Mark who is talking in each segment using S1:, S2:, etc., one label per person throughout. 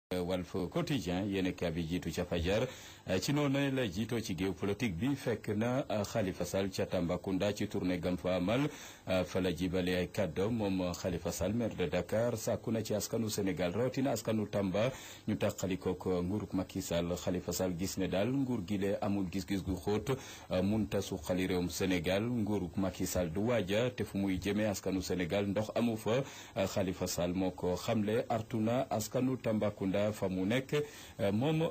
S1: Walf Quotidien yéen a bi jiitu ca fajar ci noonu la jiitoo ci géew politique bi fekk na Khalifa Sall ca Tambacounda ci tournée gam fa amal fa la jibale ay kàddoom moom Khalifa Sall maire de Dakar sàkku na ci askanu Sénégal rawatina askanu Tamba ñu tàqalikook nguuruk Macky Sall Khalifa Sall gis ne daal nguur gi lee amul gis-gis gu xóot munta suqali réewum Sénégal nguuruk Macky Sall du waaja te fu muy jëmee askanu Sénégal ndox amu fa Khalifa Sall moo ko xamle artuna askanu Tambacounda fa mu nekk moom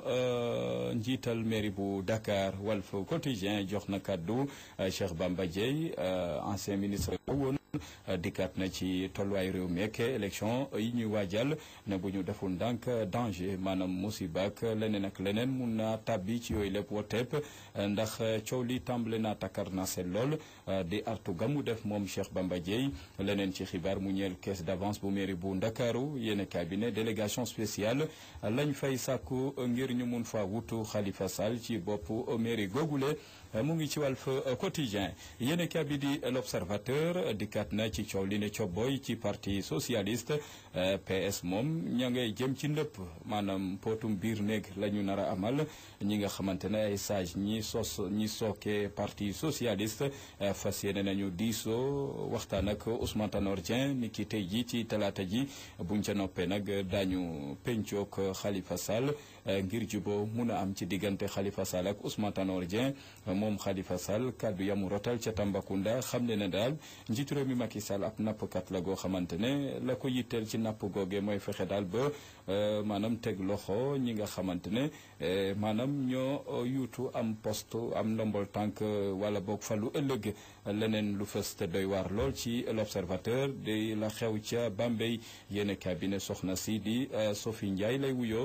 S1: njiital mairie bu Dakar Walf Quotidien jox na kàddu Cheikh Bamba Dièye ancien ministre woon dikkaat na ci tolluwaay réew mi ak élection yi ñuy waajal ne bu ñu deful ndànk danger maanaam musiba ak leneen ak leneen mun naa tàbbi ci yooyu lépp woteep ndax coow li tàmbale naa takkar na seen lool di artu ga mu def moom Cheikh Bamba Dièye leneen ci xibaar mu ñeel caisse d'avance bu mairie bu Ndakaaru yéen cabinet délégation spéciale lañ fay sàkku ngir ñu mun fa wutu Khalifa Sall ci bopp mairie googule mu ngi ci Walf Quotidien yéen a bi di l'Observateur dikkaat na ci coow li ne cobboy ci parti socialiste PS moom ña ngay jëm ci ndëpp maanaam potum biir néeg la ñu nar a amal ñi nga xamante ne ay sage ñi sos ñi sooke parti socialiste fas yéene nañu diisoo waxtaan ak Ousmane Tanor Dieng ni ki tey ji ci talaata ji buñ ca noppee nag daañu pencook Khalifa Sall ngir juboo mun a am ci diggante Khalifa Sall ak Ousmane Tanor Dieng moom Khalifa Sall kaddu yamu rotal ca Tambacounda xam ne ne daal njiitu réew mi Macky Sall ab nappkat la goo xamante ne la ko yitteel ci napp googe mooy fexe daal ba maanaam teg loxo ñi nga xamante ne maanaam ñoo yuutu am poste am ndombol tànk wala boog falu ëllëg leneen lu fës te doy waar lool ci l'observateur di la xew ca Bambey yéen cabinet soxna si di Sophie Ndiaye lay wuyoo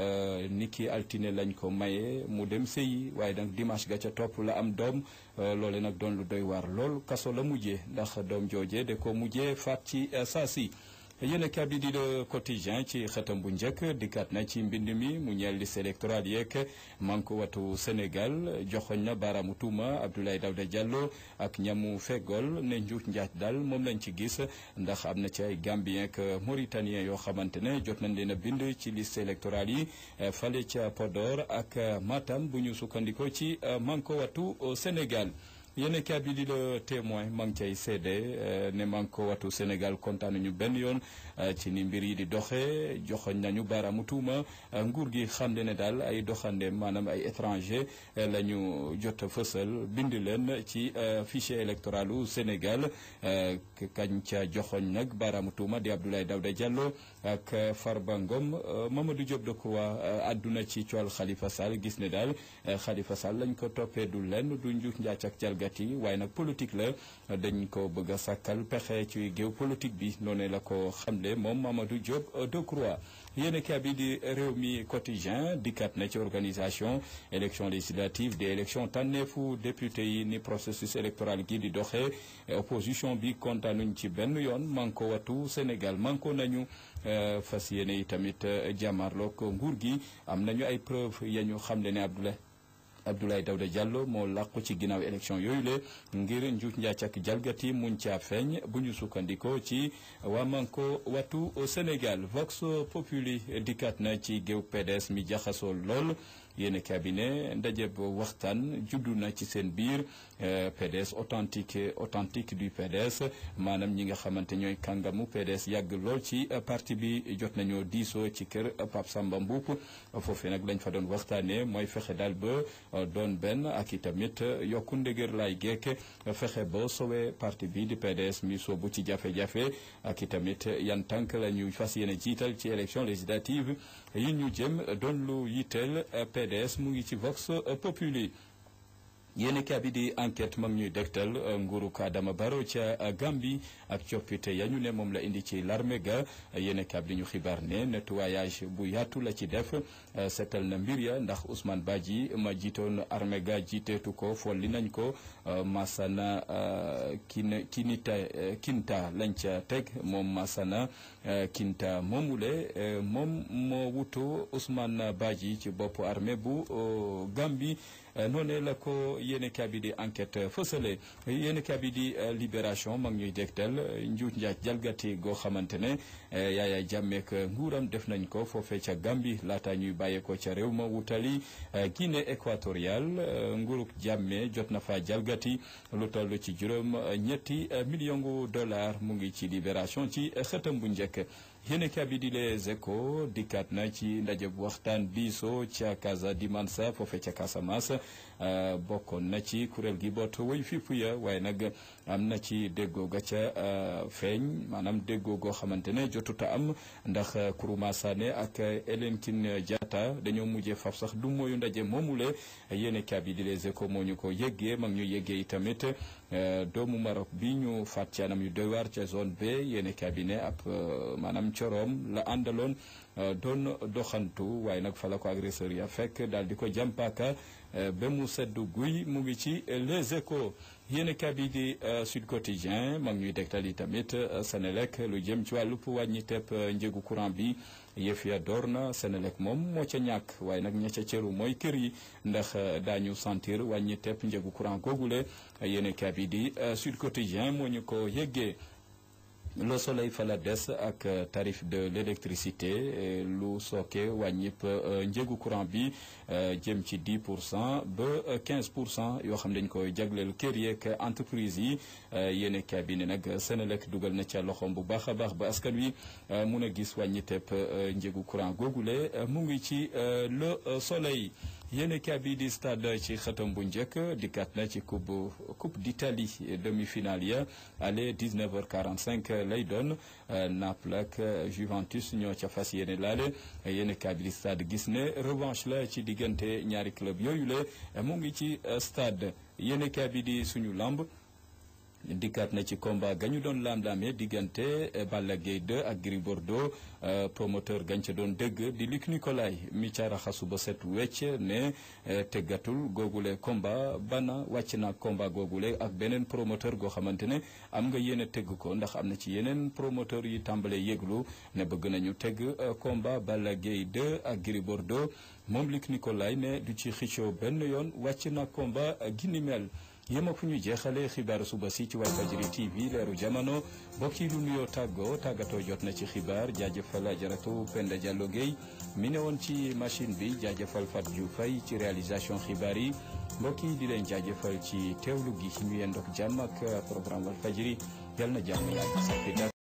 S1: niki altine lañ ko maye mu dem sëyi waaye nag dimanche ga ca topp la am doom loole nag doon lu doy waar lool kaso la mujjee ndax doom jooje de ko mujjee faat ci saa si yéen a bi di le quotidien ci xëtam bu njëkk dikkaat na ci mbind mi mu ñeel liste électorale yeeg manko watu Sénégal joxoñ na baaraamu tuuma Abdoulaye Daouda Diallo ak ñamu feggol ne njuut njaaj daal moom lañ ci gis ndax am na ci ay Gambien ak Mauritanien yoo xamante ne jot nañ leen a bind ci liste électorale yi fale ca Podor ak Matam bu ñu sukkandikoo ci manko watu Sénégal yéen kaa bi di le témoin maa ngi cay seede ne maa ngi ko watu Sénégal kontaan ñu benn yoon ci ni mbir yi di doxee joxoñ nañu baaraamu tuuma nguur gi xam ne daal ay doxande maanaam ay étranger la ñu jot a fësal bind leen ci fichier électoral u Sénégal kañ ca joxoñ nag baaraamu tuuma di Abdoulaye Daouda Diallo ak Farba Ngom Mamadou Diop Decroix àdduna ci cool Khalifa Sall gis ne daal Khalifa Sall lañ ko toppee du lenn du njuuj njaac ak jalga waaye nag politique la dañ ko bëgg a sàkkal pexe ci géew politique bi noonu la ko xamle moom Mamadou Diop Decroix yéen a bi di réew mi quotidien dikkat na ci organisation élection législative des élections tànneefu député yi ni processus électoral gi di doxee opposition bi kontaanuñ ci benn yoon manko watu Sénégal manko nañu fas yéene yi tamit jàmmarloog nguur gi am nañu ay preuve ya ñu xamle ne Abdoulaye Abdoulaye Daouda Diallo moo làqu ci ginnaaw élection yooyu le ngir njuuj njaac ak jalgati muñ caa feeñ bu ñu sukkandikoo ci waa Manko Wattu Sénégal Vox Populi dikkaat na ci géew PDS mi jaxasoo lool yéen cabinet ndaje waxtaan juddu na ci seen biir PDS authentique authentique du PDS maanaam ñi nga xamante ñooy kàngamu PDS yàgg lool ci parti bi jot nañoo diisoo ci kër Pape Samba Mboup foofee nag lañ fa doon waxtaanee mooy fexe daal ba doon benn ak i tamit yokku ndëgër laay gekk fexe ba sowe parti bi di PDS mi soobu ci jafe-jafe ak i tamit yan tànk la ñu fas yéene jiital ci élection législative yi ñu jëm doon lu yitteel PDS mu ngi ci Vox Populi yéen kaa bi di enquête mag ñuy dégtal nguuru Adama Barrow ca Gambie ak coppite ya ñu ne moom la indi ci l'armée ga yéen kaa bi di ñu xibaar ne nettoyage bu yaatu la ci def seetal na mbir ya ndax Ousmane Badji ma jiitoon armée ga jiiteetu ko folli nañ ko Masana kin kinita kinta lañ ca teg moom Masana Kinta moomule moom moo wutu Ousmane Badji ci bopp armée bu Gambie noonee la ko yéen kabi di enquête fësale yéen kabi di libération mag ñuy dégtal njuut njaaj jalgati goo xamante ne Yaya Jammeh ak nguuram def nañ ko foofee ca Gambie laata ñuy bàyyeekoo ca réew ma wutali Guinée équatoriale nguurug Jammeh jot na fa jalgati lu toll ci juróom ñetti million gu dollar mu ngi ci libération ci xëtam bu njëkk yéen kabi di les échos dikkaat na ci ndaje bu waxtaan diisoo ca Casa di Mansa foofe ca Casamance bokkoon na ci kuréel gi boot woy fipp ya waaye nag am na ci déggoo ga ca feeñ maanaam déggoo goo xamante ne jotuta am ndax Kourouma Sané ak Hélène Tine Diatta dañoo mujjee faf sax du mooyu ndaje moomule yéen kabi di les échos moo ñu ko yëggee mag ñu yëggee tamit doomu Maroc bi ñu faat ci anam yu doy waar ca zone B yéen cabinet ab maanaam coroom la àndaloon doon doxantu waaye nag fa la ko agresseur ya fekk daal di ko jàmpaaka ba mu seddu guy mu ngi ci les échos yéen kabi di Sud Quotidien mag ñuy dégtal yi tamit Senelec lu jëm ci wàllu wàññi tepp njëgu courant bi yëf ya door na Senelec moom moo ca ñàkk waaye nag ña ca cëru mooy kër yi ndax daañu sentir wàññi tepp njëgu courant googule yéen kabi di Sud Quotidien moo ñu ko yëggee Le Soleil fa la des ak tarif de l'électricité lu sooke wàññip njëgu courant bi jëm ci 10 pour cent ba 15 pour cent yoo xam dañ koy jagleel kër yeeg entreprise yi yéen cabinet nag Senelec dugal na ca loxoom bu baax a baax ba askan wi mun a gis wàññiteep njëgu courant googule mu ngi ci Le Soleil yéen kabi di stade ci xëtam bu njëkk dikkaat na ci coupe coupe d'Italie demi-finale ya aller 19h45 lay doon Naples ak Juventus ñoo ca fas yéene laale yéen kabi di stade gis ne revanche la ci diggante ñaari club yooyu la mu ngi ci stade yéen kabi di suñu lamb dikkaat na ci combat gañu doon laam-laamee diggante Balla Gaye 2 ak Gris Bordeaux promoteur gañ ca doon dégg di Luc Nicolaï mi ca raxasu ba set wecc ne teggatul googule combat bana wàcc na combat googule ak beneen promoteur goo xamante ne am nga yéene tegg ko ndax am na ci yeneen promoteur yi tàmbalee yëglu ne bëgg nañu tegg combat Balla Gaye 2 ak Gris Bordeaux moom Luc Nicolaï ne du ci xicco benn yoon wàcc na combat gi ni mel yéem fu ñu jeexalee xibaaru suba si ci Walfadjri TV leeru jamono mbokk yi lu nuyoo tàggoo tàggatoo jot na ci xibaar jaajëfal ajaratu Penda Diallo Guèye mi ne woon ci machine bi jaajëfal Fatou Diouf Faye ci réalisation xibaar yi mbokk yi di leen jaajëfal ci teewlu gi ñu yendook jàmm ak programme Walfadjri yal na jàmm yàgg